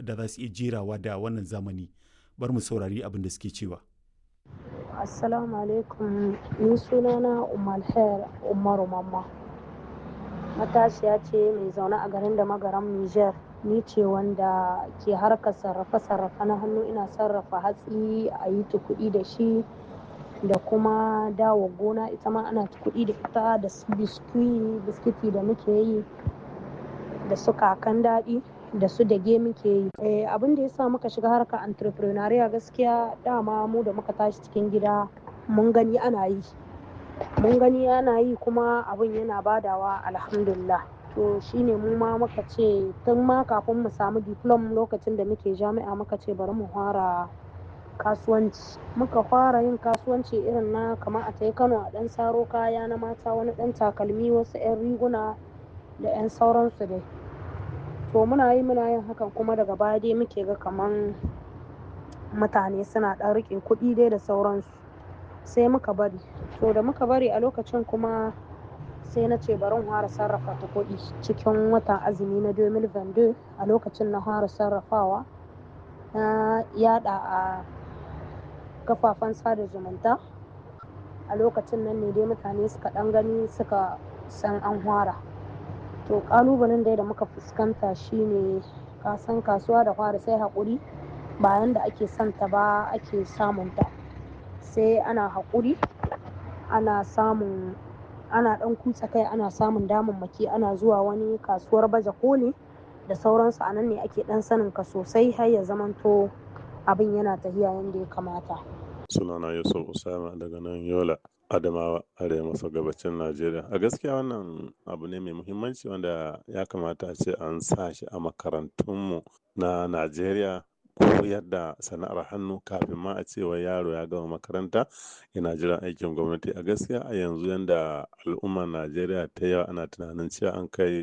da za su iya jerawa da wannan zamani bar mu saurari abin da suke cewa assalamu alaikum ni sunana umar umaru mamma matashiya ce mai zaune a garin da magaran niger ni ce wanda ke harkar sarrafe-sarrafe na hannu ina sarrafa hatsi a yi kuɗi da shi da kuma dawo gona ita ma ana kuɗi da ita da biskiti da muke yi da su kakan daɗi da su dage muke yi abin da ya sa muka shiga harkar entrepreneuria gaskiya dama mu da muka tashi cikin gida mun gani ana yi mun gani ana yi kuma abin yana badawa alhamdulillah to shine mu ma muka ce tun ma kafin mu samu diplom lokacin da muke jami'a muka ce bari mu fara kasuwanci muka fara yin kasuwanci irin na kamar a tai kano a dan saro kaya na mata wani dan takalmi wasu 'yan riguna da 'yan sauransu dai to muna yi muna yin hakan kuma daga baya dai muke ga kaman mutane suna dan rike kuɗi dai da sauransu sai muka bari to da muka bari a lokacin kuma sai na ce bari fara sarrafa ta kuɗi cikin watan azumi na 2022 a lokacin na fara sarrafawa na yada a kafafen sada zumunta a lokacin nan ne dai mutane suka dan gani suka san an fara to kalubalen dai da muka fuskanta shine kasan kasuwa da fara sai haƙuri bayan da ake santa ba ake samunta sai ana haƙuri ana samun ana ɗan kutsa kai ana samun damammaki ana zuwa wani kasuwar baje koli da sauransu a nan ne ake ɗan sanin ka sosai har ya zamanto abin yana tafiya yadda ya kamata sunana yusuf usama daga nan yola adamawa arewa maso gabacin najeriya a gaskiya wannan abu ne mai muhimmanci wanda ya kamata a ce an sa shi a makarantunmu na najeriya koyar da sana'ar hannu kafin ma a ce wai yaro ya gama makaranta yana jiran aikin gwamnati a gaskiya a yanzu yanda al'ummar najeriya ta yawa ana tunanin cewa an kai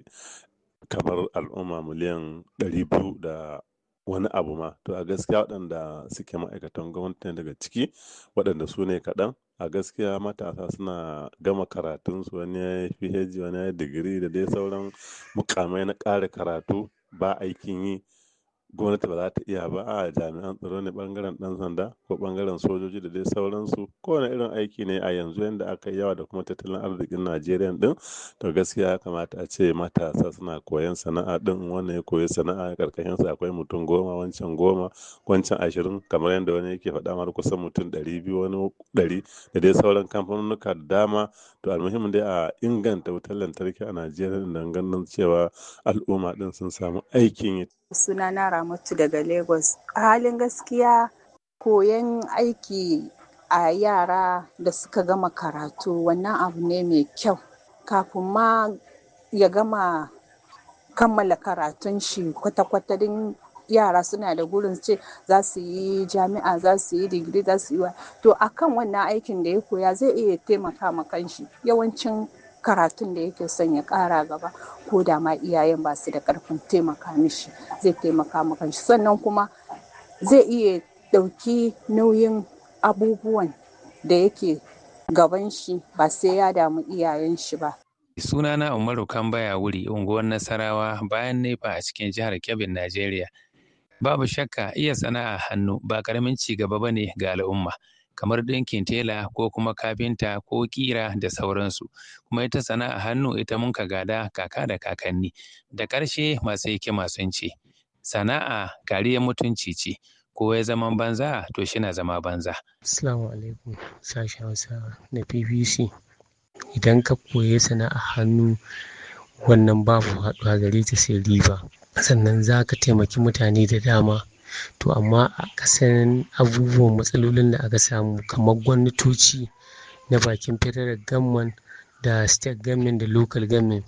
kamar al'umma miliyan ɗari biyu da wani abu ma to a gaskiya waɗanda suke ma'aikatan gwamnati daga ciki waɗanda su ne kaɗan a gaskiya matasa suna gama karatunsu wani ya yi phd wani ya yi digiri da dai sauran mukamai na ƙara karatu ba aikin yi gwamnati ba za ta iya ba a jami'an tsaro ne bangaren dan sanda ko bangaren sojoji da dai sauransu kowane irin aiki ne a yanzu yadda aka yi yawa da kuma tattalin arzikin najeriya din to gaskiya ya kamata a ce matasa suna koyan sana'a din wannan ya koyi sana'a karkashin sa akwai mutum goma wancan goma wancan ashirin kamar yadda wani yake faɗa mar kusan mutum ɗari biyu wani ɗari da dai sauran kamfanonuka da dama to almuhimmin dai a inganta wutar lantarki a najeriya don ganin cewa al'umma din sun samu aikin yi sunana ramatu daga lagos a halin gaskiya koyon aiki a yara da suka gama karatu wannan abu ne mai kyau kafin ma ya gama kammala karatun shi kwata-kwata din yara suna da gurin ce za su yi jami'a za su yi digiri za su yi wa to akan wannan aikin da ya koya zai iya taimaka ma kanshi yawancin karatun da yake son ya kara gaba ko da ma iyayen ba su da karfin taimaka mishi zai taimaka maka shi sannan kuma zai iya ɗauki nauyin abubuwan da yake gaban shi ba sai ya damu iyayen shi ba sunana umaru kambaya wuri unguwar nasarawa bayan nefa a cikin jihar kebbi najeriya babu shakka iya sana'a hannu ba karamin ci gaba bane ga al'umma kamar ɗinkin tela ko kuma kafinta ko ƙira da sauransu kuma ita sana'a hannu ita mun ka gada kaka da kakanni da ƙarshe masu hikima sun ce sana'a kariyar mutunci ce ko ya zaman banza to shi na zama banza. Assalamu alaikum sashen Hausa na BBC idan ka koyi sana'a hannu wannan babu haɗuwa gare ta sai riba sannan za ka taimaki mutane da dama to amma a kasan abubuwan matsalolin da aka samu kamar gwamnatoci na bakin federal government da state government da local government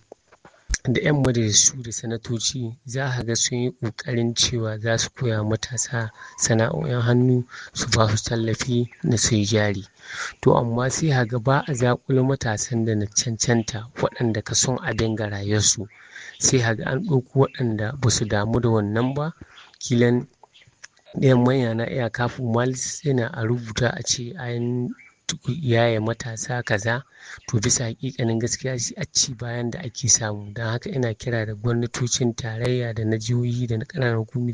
da 'yan majalisu da sanatoci za a ga sun yi ƙoƙarin cewa za su koya matasa sana'o'in hannu su ba su tallafi na sai jari to amma sai a ga ba a zaƙulo matasan da na cancanta waɗanda ka son a dinga rayuwarsu sai a ga an ɗauko waɗanda ba su damu da wannan ba kilan ɗayan manya na iya kafin malis yana a rubuta a ce an yaye matasa kaza to bisa hakikanin gaskiya shi a ci bayan da ake samu don haka ina kira da gwamnatocin tarayya da na jihohi da na ƙananan hukumi